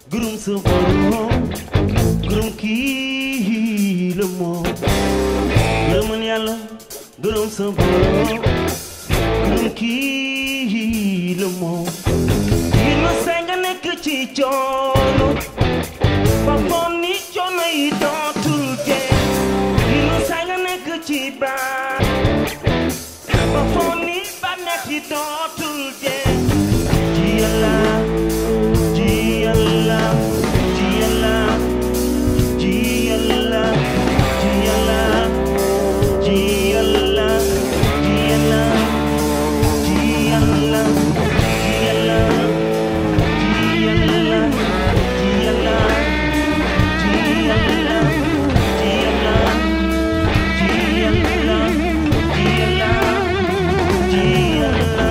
gërëm sa borom gërëm kii la moom gërëmal yàlla gërëm sa borom gërëm kii la moom yi ma say nga nekk ci coono ba foon ni coono yi dootul jeex yi ma say nga nekk ci baax ba foon ni bànneex yi dootul jeex ci yàlla ci yàlla ci yàlla ci yàlla ci yàlla ci yàlla ci yàlla ci yàlla ci yàlla ci yàlla ci yàlla ci yàlla ci yàlla ci yàlla ci yàlla ci yàlla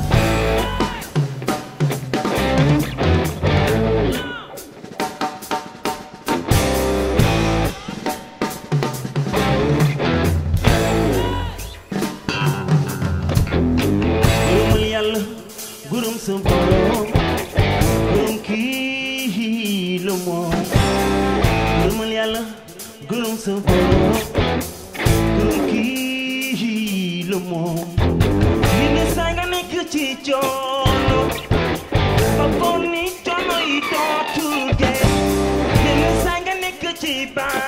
gërëmal yàlla gërëm sa borom gërëm kii la moom gërëmal yàlla gërëm sa borom gërëm kii la moom li ne saa nga nekk ci coono ba foog ni coono yi dootul jeex li ne saa nga nekk ci baa